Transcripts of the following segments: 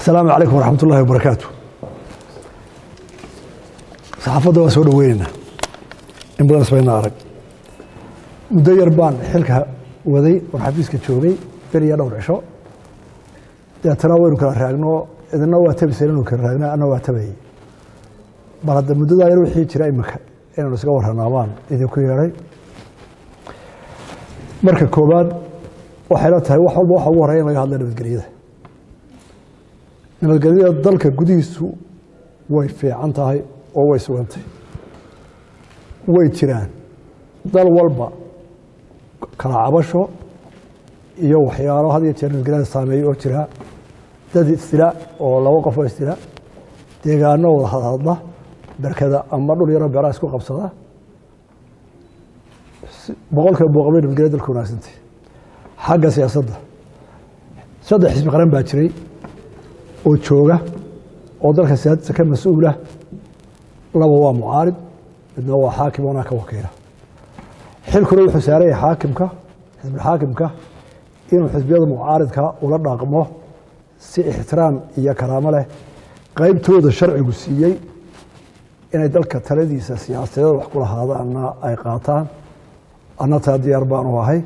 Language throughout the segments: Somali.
asalaamu calaykum waraxmat ullahi wabarakaatu saxaafadda waan soo dhoweyneynaa in badan isbayna arag muddo yar baan xilka waday oon xafiiska joogay beriya dhowr cisho deetana waynu kala raagno idina waa tabisan inu kala raagna anna waa tabayay bal hadda muddadaa yar wixii jira imika inaynu iska warranaa baan idinku yeedhay marka koobaad waxayla tahay wax walba waxa ugu horreya in laga hadla nabadgelyada nabadgelyada dalka gudihiisu way fiican tahay oo way sugantay way jiraan dal walba kala cabasho iyo waxyaalo had iyo jeer nabadgelyada saameeya oo jira dad isdila oo laba qof oo isdila deegaano wada hadhadla berkada ama dhul yaro beeraha isku qabsada boqol kiiba boqol bay nabadgelya dalka wanaagsantay xagga siyaasadda saddex xisbi qaran baa jiray oo jooga oo dalka siyaasadiisa ka mas-uula laba waa mucaarid midna waa xaakim oonaa ka wakiila xilkuna wuxuu saaraya xaakimka xisbilxaakimka inuu xisbiyada mucaaridka ula dhaqmo si ixtiraam iyo karaamo leh qaybtooda sharcigu siiyey inay dalka taladiisa siyaasadeed wax ku lahaadaanna ay qaataan anna taa diyaar baanu ahay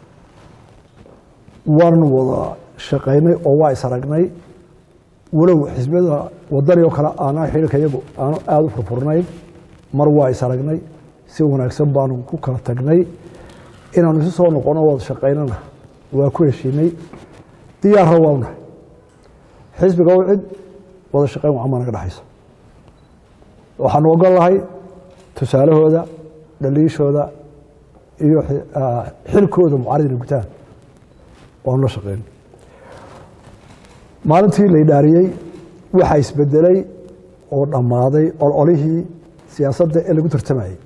waanu wada shaqaynay oo waa is aragnay walow xisbiyada wadani oo kale aanaa xililka iyagu aanu aada u furfurnayn mar waa is aragnay si wanaagsan baanu ku kala tagnay inaanu isu soo noqono wada shaqaynana waa ku heshiinay diyaarra waanahay xisbiga u cid wada shaqayn wacamaa naga dhexaysa waxaanu ogol lahay tusaalahooda dhaliishooda iyo xilkooda mucaarid inay gutaan waanu la shaqeyn maalintii la idhaariyey waxaa isbedelay oo dhammaaday ololihii siyaasadda ee lagu tartamayey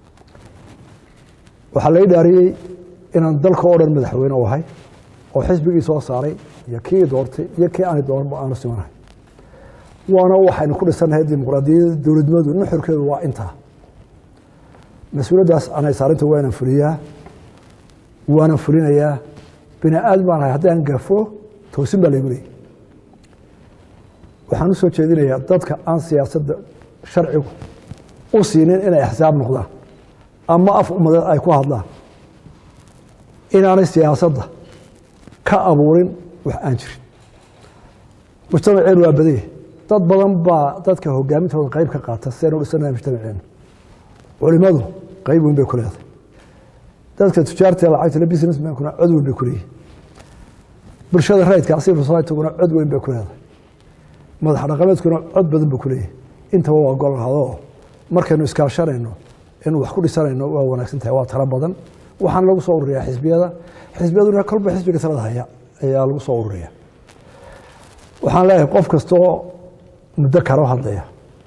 waxaa la idhaariyey inaan dalka oo dhan madaxweyne u ahay oo xisbigii soo saaray iyo kii doortay iyo kii aani dooranba aanu simanahay waana waxaynu ku dhisannahay dimuqraadiyadda dowladnimadu nuxurkeedu waa intaa mas-uuliyaddaas anay saarinta waanan fuliyaa waanan fulinayaa bini aadam baan ahay haddaan gafo toosin baa laygu leeyay waxaan u soo jeedinayaa dadka aan siyaasadda sharcigu u siinin inay axsaab noqdaan ama af umadeed ay ku hadlaan inaanay siyaasadda ka abuurin wax aan jirin mujtamaceenu waa badanya dad badan baa dadka hogaamintooda qayb ka qaata si aynu u dhisanahay mujtamaceenu culimadu qayb weyn bay ku leedahay dadka tujaarta lacagta businessmankuna cod weyn bay ku leeyihin bulshada rayidka civil societyguna cod weyn bay ku leedahay madax dhaqameedkuna cod badan buu ku leeyahay intaba waa gol lahadoo markaynu iskaashanayno inuu wax ku dhisanayno waa wanaagsan tahay waa talo badan waxaana lagu soo ururiyaa xisbiyada xisbiyaduna kolba xisbiga talada haya ayaa lagu soo ururiya waxaan leeyahay qof kastoo muddo kala hadlaya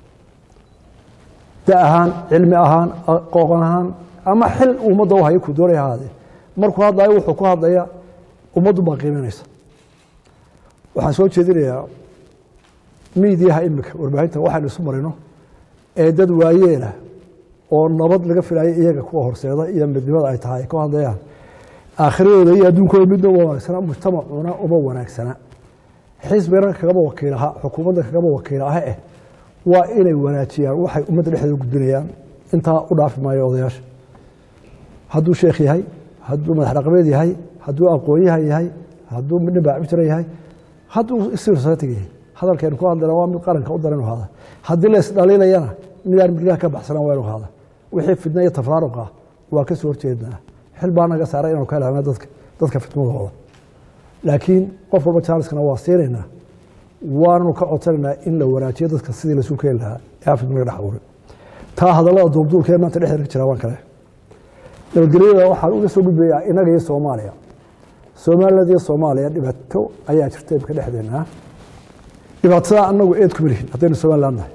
da ahaan cilmi ahaan aqoon ahaan ama xil ummadda u haya ku doonay ahaadee markuu hadlayo wuxuu ku hadlaya ummaddu baa qiiminaysa waxaan soo jeedinayaa miidiyaha imika warbaahinta waxaynu isu marino ee dad waayeela oo nabad laga filayo iyaga kuwa horseeda iyo midnimada ay tahay ay ku hadlayaan aakhiradooda iyo adduunkooda midna uma wanaagsana mujtamacuna uma wanaagsana xisbigana kagaba wakiilaha xukuumadda kagaba wakiilaha eh waa inay wanaajiyaan waxay ummadda dhexdeeda gudbinayaan intaa u dhaafi maayo odayaasha hadduu sheekh yahay hadduu madax dhaqameed yahay hadduu aqoonyahan yahay hadduu midna baacbitira yahay hadduu civil society yahay hadalkaynu ku hadlayna waa mid qaranka u daran inu haada haddii la isdhaliilayana midaan midlaha ka baxsanaan waa inu haada wixii fidna iyo tafraaruqa waa ka soo horjeednaa xil baa naga saaray inanu ka helana dadka dadka fitmadooda laakiin qof walba jaaliskana waa siinaynaa waananu ka codsanaynaa in la wanaajiyo dadka sidii lasu keeni lahaa ee afid laga dhex abuuray taa hadallada duubduulka ee maanta dhexdeeda ka jira waan kale nabadgelyada waxaan uga soo gudbayaa innaga iyo soomaaliya somaliland iyo soomaaliya dhibaato ayaa jirta imika dhexdeena dhibaatada anagu eed kuma lihin haddaynu somaliland nahay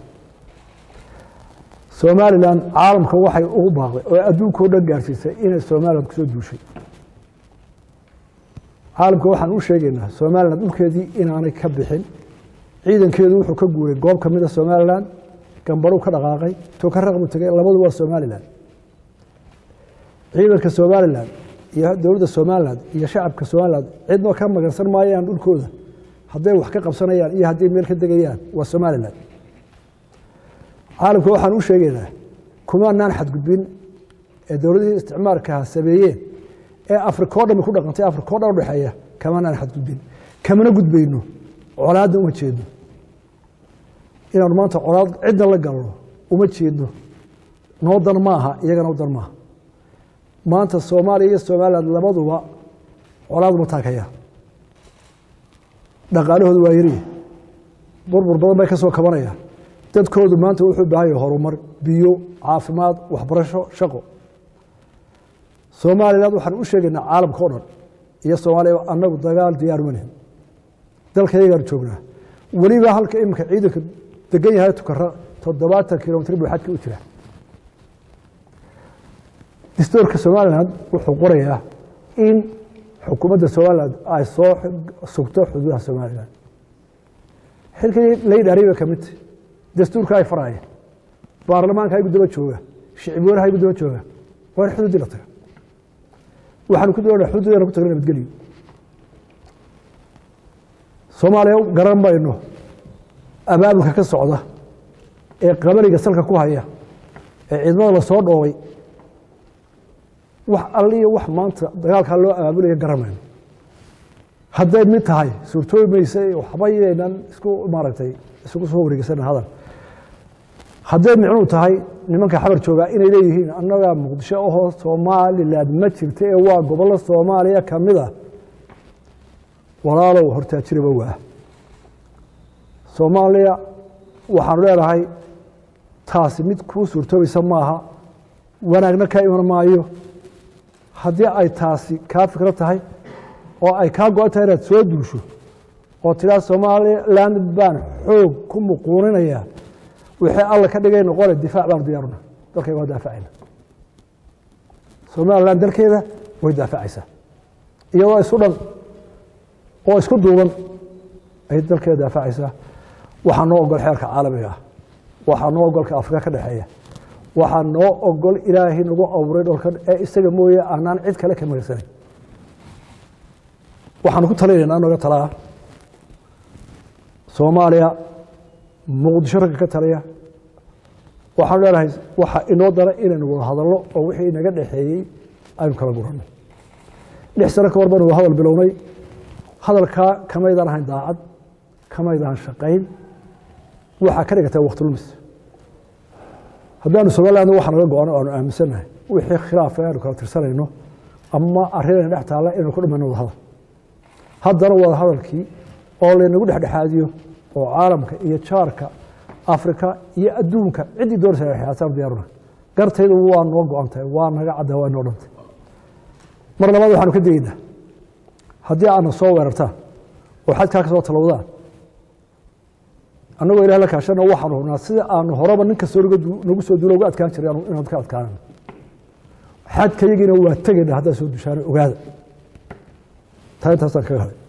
somalilan caalamka waxay ugu baaqday oo adduunka o dhan gaarsiisay inay somaliland kusoo duushay caalamka waxaan u sheegaynaa somaliland dhulkeedii inaanay ka bixin ciidankeedu wuxuu ka guuray goob ka mida somaliland gambaruu ka dhaqaaqay tokaraq buu tegay labadu waa somaliland ciidanka somaliland iyo dowladda somaliland iyo shacabka somaliland cidna ka magansan maayaan dhulkooda hadday wax ka qabsanayaan iyo hadday meel ka degayaan waa somalilan caalamka waxaan u sheegaynaa kumaanaan xadgudbin ee dowladihii isticmaalkaha sameeyeen ee afrika o dhami ku dhaqantay afrika o dhan udhexeeya kamaanaan xadgudbin kamana gudbayno colaadda uma jeedno inaanu maanta colaad cidna la galno uma jeedno noo dan maaha iyagana u dan maaha maanta soomaaliya iyo somalilan labaduba colaad uma taakaya dhaqaalahoodu waa yariya burbur badan bay ka soo kabanayaan dadkoodu maanta wuxuu baahan yahay horumar biyo caafimaad waxbarasho shaqo somalilan waxaan u sheegaynaa caalamka o dhan iyo soomaaliya annagu dagaal diyaar ma lihin dalka yagaan joognaa weliba halka iminka ciidanka degan yahay tukara toddobaatan kilomitr buu xadka u jira dastuurka somalilan wuxuu qorayaa in xukuumadda somalilan ay soo sugto xuduudaha somalilan xilkii laydhaariba ka midta dastuurka ay faraya baarlamaanka aygu daba jooga shicibweynaha aygu daba jooga waa in xuduuddii la taga waxaanu ku doonaa xuduudana ku tagna nabadgelyo soomaaliya garan mayno abaabulka ka socda ee qabaliga salka ku haya ee ciidamada lasoo dhoobay wax alliyo wax maanta dagaalkaa loo abaabulaya garan mayno hadday mid tahay suurtoobi maysa waxba yaynan isku maaragtay isugu soo wareegeysana hadal hadday micnuu tahay nimanka xabar joogaa inay leeyihiin annagaa muqdisho ahoo somalilan ma jirta ee waa gobollo soomaaliya ka mid a walaalow hortaajiraba waa soomaaliya waxaanu leenahay taasi mid kuu suurtoobaysa maaha wanaagna ka iman maayo haddii ay taasi kaa fikro tahay oo ay kaa go-an tahay inaad soo duusho oo tiraa somaliland baan xoog ku muquuninaya wixii alla ka dhigay noqone difaac baanu diyaaruna dalkayga waa daafacayna somaliland dalkeeda way daafacaysaa iyadoo isu dhan oo isku duuban ayay dalkeeda daafacaysaa waxaa noo ogol xeerka caalamiga ah waxaa noo ogolka afrika ka dhexeeya waxaa noo ogol ilaahay nagu abuuray dholkan ee isaga mooye aanaan cid kale ka magarsanayn waxaanu ku talinayna noga talaa soomaaliya muqdisho ragga ka taliya waxaanu leenahay waxa inoo dara inaynu wada hadalno oo wixii inaga dhexeeyey aynu kala guranno lix sano ka hor baanu hadal bilownay hadalkaa kamaydaan ahayn daacad kamaydaan shaqayn waxaa ka dhigatay wakti lumis haddaanu somaliland waxa naga go-an o aanu aaminsannahay wixii khilaafa aanu kala tirsanayno ama arrinayna dhex taalla inaynu ku dhimayno wada hadal haddana wada hadalkii oo laynagu dhexdhexaadiyo oo caalamka iyo jaarka afrika iyo adduunka ciddii doonaysa xiyaataan diyaaruna gartaydu waa noo go-an tahay waa naga cadda waa noo dhantay mar labaad waxaanu ka degeynaa haddii aadna soo weerartaan oo xadkaa ka soo talowdaan annagoo ilah la kaashana waxaanu hubnaa sida aanu horeba nin kastoo nagu soo duulo uga adkaan jiray inaan ka adkaanano xadkayagiina waa tegayna haddaad soo dushaano ogaada taa intaasaan kaga haday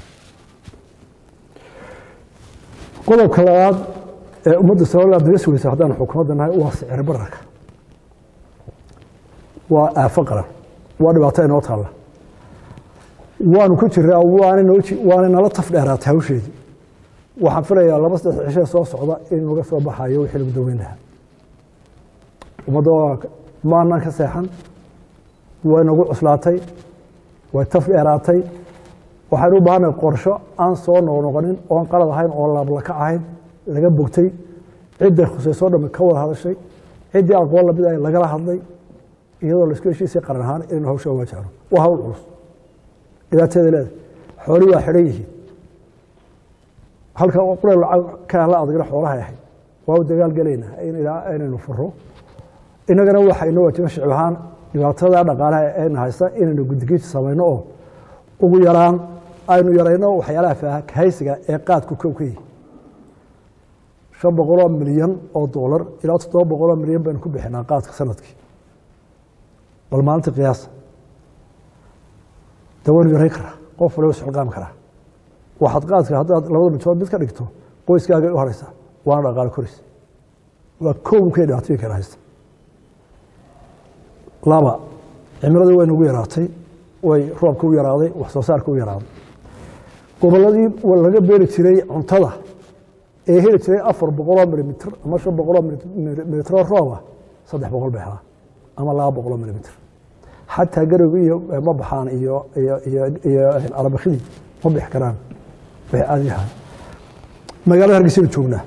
qodobka labaad ee ummadda somaliland naga sugaysa haddaanu xukuumadda nahay waa sicir bararka waa aafo qaran waa dhibaato inoo taalla waanu ku jiraa waana nala taf dheeraatay hawsheedii waxaan filayaa laba saddex cishe soo socda in naga soo baxayo wixii lagu daweyn lahaa ummadda maanaan ka seexan way nagu cuslaatay way taf dheeraatay waxaynu u baahannahay qorsho aan soo noqnoqonin oon qalad ahayn oo laablaka ahayn laga bogtay cidday khusaysoo dhamme ka wada hadashay ciddii aqoon lamid ah lagala hadlay iyadoo laisku heshiisay qaran ahaan inaynu hawsha waajahno waa hawl culus dhibaateeda leedahay xoolii waa xidhan yihiin halka qure lacag ka la adagna xoolahay ahayd waa u dagaal gelaynaa inaynu furo innagana waxa inoo waajiba shicib ahaan dhibaatada dhaqaalaha ayna haysta inaynu gudigiisa samayno oo ugu yaraan aynu yarayno waxyaalaha faahaysiga ee qaadku kow ka yihi shan boqoloo milyan oo doolar ilaa toddoba boqoloo milyan baynu ku bixinaa qaadka sanadkii bal maalinta qiyaasa de waynu yarayn karaa qof waliba socqaami karaa waxaad qaadka haddaad labada midtood mid ka dhigto qoyskaaga u haraysaa waana dhaqaalo koris waa koobkay dhibaatooyinkeena haysta laba cimiladii way nagu yaraatay way roobka u yaraaday wax soo saarka u yaraaday gobolladii laga beeri jiray cuntada ee heli jiray afar boqoloo milimitr ama shan boqoloo milimitro rooba saddex boqol bay helaan ama laba boqoloo milimitr xataa garowgi iyo ma baxaan iyo iyo arabakidii ma bixi karaan way caadi yahaan magaalada hargeysaynu joognaa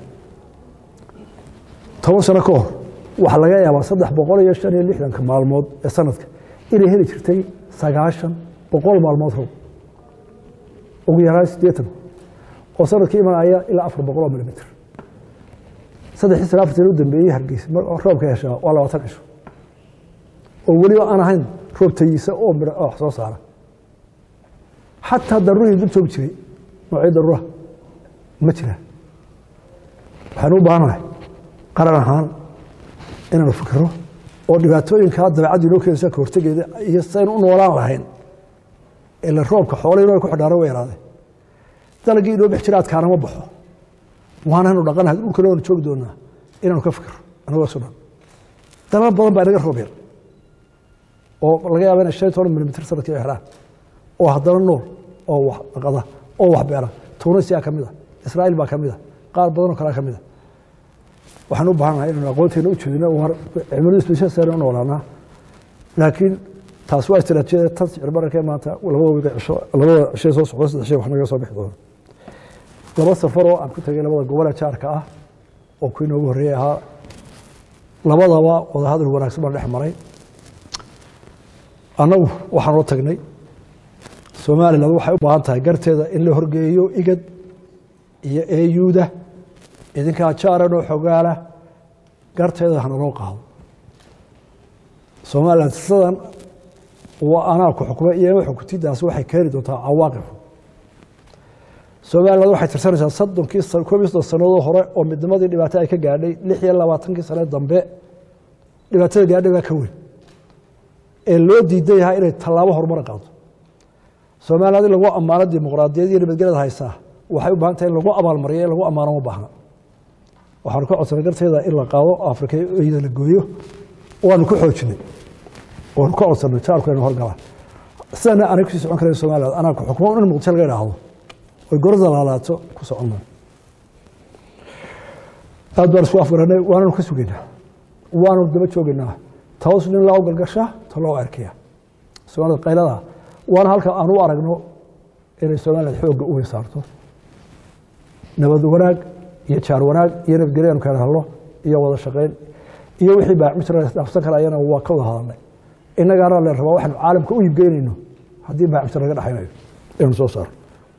toban sano ka hor waxaa laga yaabaa saddex boqol iyo shan iyo lixdanka maalmood ee sanadka inay heli jirtay sagaashan boqol maalmood roob ugu yaraan siddeetan oo sanadkii imanaya ilaa afar boqoloo milimitr saddexii sana afartan u dambeeyey hargeysa roobka heshaa waa labaatan cisho oo weliba aan ahayn roob tayiisa oo midho wax soo saara xataa daruurihii dul joogi jiray noocyo daruuraha ma jiraan waxaanu u baahanahay qaran ahaan inaanu fikiro oo dhibaatooyinkaa dabeecaddu inoo keenaysa ka hortegeeda iyo saynu u noolaan lahayn ila roobka xoolay inoo ku xidhaana way yaraadeen dalagii inoo bix jira adkaana ma baxo waananu dhaqanahay dhulkana waanu joogi doonaa inaanu ka fikiro anagoo isu dhan dalal badan baa inaga roob yar oo laga yaaba inay shan toban milimitr sanadkii ay xidhaan oo haddana nool oo wax dhaqada oo wax beera tunisia ka mid a israa'iil baa ka mid a qaar badan oo kalea ka mid a waxaan u baahannahay inaynu aqoonteena u jeedino war cimiladu isbedesha saynu u noolaanaa laakiin taas waa istiraatiijiyada tan sicir bararkee maanta labada wiga cisho labada cishay soo socda saddex shay wax naga soo bixi doona laba safar oo aan ku tegay labada gobole jaarka ah oo kuwii noogu horreeyey ahaa labadaba wadahadal wanaagsan baan dhex maray annagu waxaan oo tagnay somaliland waxay u baahan tahay garteeda in la horgeeyo igad iyo eyuuda idinkaa jaaran oo xogaala garteeda hana loo qaado somaliland sidan waa anaa ku xukma iyo xukutidaas waxay keeni doontaa cawaaqib somaliland waxay tirsanaysaa soddonkii koob iyo soddon sannadood hore oo midnimadii dhibaato ay ka gaadhay lix iyo labaatankii sane dambe dhibaatada gaadhay baa ka weyn ee loo diidan yahay inay tallaabo horumar qaado somaliland in lagu ammaano dimuqraadiyad iyo nabadgelyada haysaa waxay u baahan tahay in lagu abaalmariyo in lagu ammaano ma baahna waxaanu ka codsanay garteeda in la qaado afrika iyada la gooyo waanu ku xoojinay waanu ka codsanay jaalku inu horgalaan sidana anay kusii socon karayn somaliland anaa ku xukmo in muqdisho laga idhaahdo oy gorada laalaato ku socon maan aad baan isku afgaranay waananu ka sugaynaa waanu daba joogaynaa taos nin loo galgasha ta loo erkaya somaalida qaylada waana halka aan u aragno inay somaliland xoogga u weysaarto nabad wanaag iyo jaar wanaag iyo nabadgelyo aanu kala hadlo iyo wada shaqayn iyo wixii baacmijirafsan karayana waa ka wada hadalnay innagaana le rabaa waxaanu caalamka u iibgeynayno haddii baacmijir laga dhexaynayo inanu soo saaro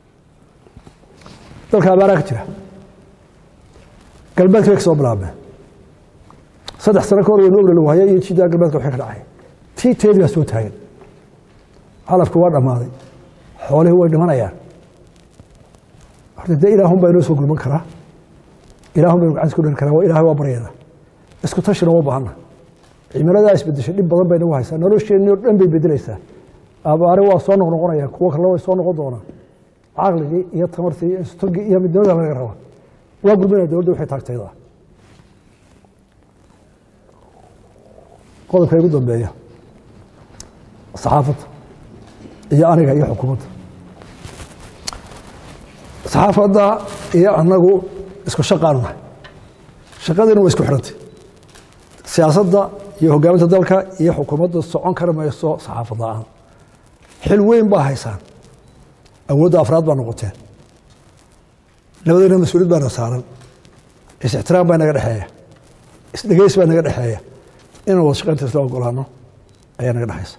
dalka abaaraa ka jira galbeedka bay ka soo bilaabmeen saddex sano ka hor waynu ogna lagu haya iyo jidaa galbeedka waxay ka dhacay tii teedii baa soo taagan calafku waa dhammaaday xoolihii way dhimanayaan horta dee ilaahun baa inoo soo gurman karaa ilaahun baynu gacanta ku dhali karaa waa ilahay waa baryayna isku tashina uma baahana cimiladaa isbedeshay dhib badan bay nagu haysaa nolosheenni oo dhan bay bedelaysaa abaare waa soo noqnoqonaya kuwo kalena way soo noqon doonaan caqligii iyo tamartii iyo istogii iyo midnimada laga rabaa waa gurmanaya dowladda waxay taagtayda qodobka igu dambeeya saxaafadda iyo aniga iyo xukuumadda saxaafadda iyo annagu isku shaqaanu nahay shaqadiina waa isku xidhantay siyaasadda iyo hogaaminta dalka iyo xukuumadda socon kari mayso saxaafad la-aan xil weyn baa haysaan awoodda afraad baa noqoteen labadayna mas-uuliyad baana saaran is-ixtiraam baa naga dhexeeya isdhegeys baa naga dhexeeya inaan wada shaqaynta isla ogolaano ayaa naga dhexaysa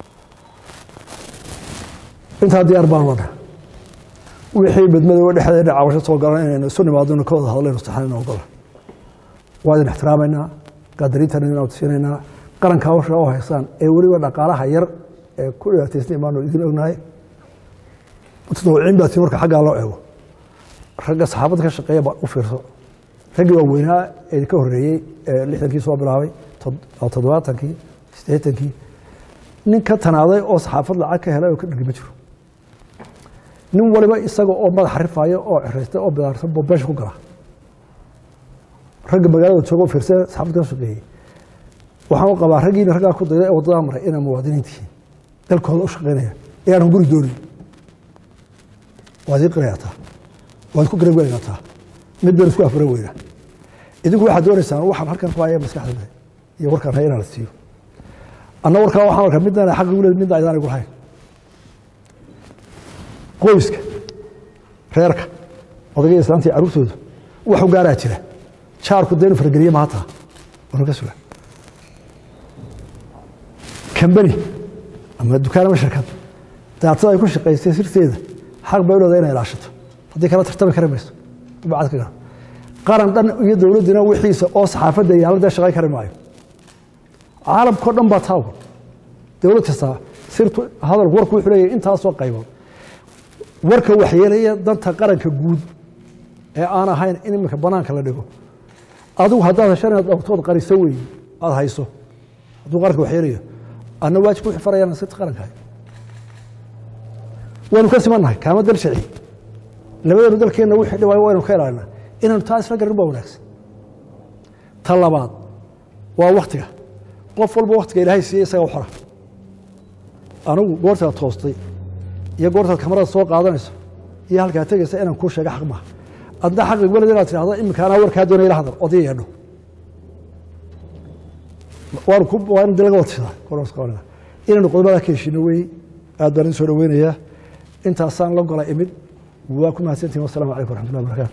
intaa diyaar baan wadha wixii badmadooga dhexdeena cabasho soo galan inaynu isu nimaadona ka wada hadlayno saxanayna ogola waa idin ixtiraamaynaa qaadariintana idin awtisiinaynaa qaranka hawsha oo haysaan ee weliba dhaqaalaha yar ee ku dhibaataysnay baanu idin ognahay mutadawiciin baa tii marka xaggaa loo eego ragga saxaafadda ka shaqeeya baa u fiirso raggii waa weynaa ee ka horreeyey ee lixdankii soo bilaabay toddobaatankii siddeetankii nin ka tanaaday oo saxaafad lacag ka helay oo ka dhigi ma jiro nin waliba isaga oo madax rifaaya oo ciraystay oo bidaarsan buu beesha ku gala ragga magaalada jooga oo fiirsada saxaafad ka shaqeeyey waxaan u qabaa raggiina raggaa ku dayda ee waddadaa maray inay muwaadiniin tihiin dalkooda u shaqeynaya ee aanan guri doonin waad ii qirayataa waad ku garab gelayataa mid baynu isku afgaran weynaa idinku waxaad doonaysaan waxaan halkan ku haya maskaxda iyo warkaan haya inaan la siiyo anna warkaa waxaan arkaa midna xaq igu leed midna aydaan igu lahayn qoyska reerka odagaya islaantii carruurtooda wax u gaaraa jira jaarku dee inu fargeliye maata wanu ka suga kambani ama dukaan ama shirkad daatada ay ku shaqaystay sirteeda xaq bay u leedahay inay ilaashato haddii kala tartami kari mayso bacad ka gara qaran dhan iyo dowladdina wixiisa oo saxaafadda yaalla dee shaqayn kari maayo caalamkao dhan baa taawan dowlad kastaa sirtu hadalku warku wuxuu leeyahay intaasoo qaybood warka waxyeelaya danta qaranka guud ee aan ahayn in iminka banaanka la dhigo adigu haddaad heshan inaad dhowrtood qariso weeye aada hayso hadduu qaranka waxyeelayo anna waajib ku farayaan sirta qaranka waynu ka simannahay kaama dal sharci labadeenu dalkeenna wixii dhibaayo waynu ka ilaalina inaynu taa isla garin baa wanaagsan ta labaad waa waktiga qof walba waktiga ilaahay siiye isaga u xora anigu goortaad toostay iyo goortaad kamarada soo qaadanayso iyo halkaa tegaysa inaan kuu sheega xaq maaha adna xaqi weled inaad tidhahdo iminka anaa warkaa doonaya ila hadal odii yeedho waan ku waa in laga wadshadaa korosqoonida inaynu qodobada ka heshino wey aad baan idin soo dhaweynayaa intaasaan la gola imid waa ku mahadsantihin wassalamu calaykum waraxmatullahi wabarakatu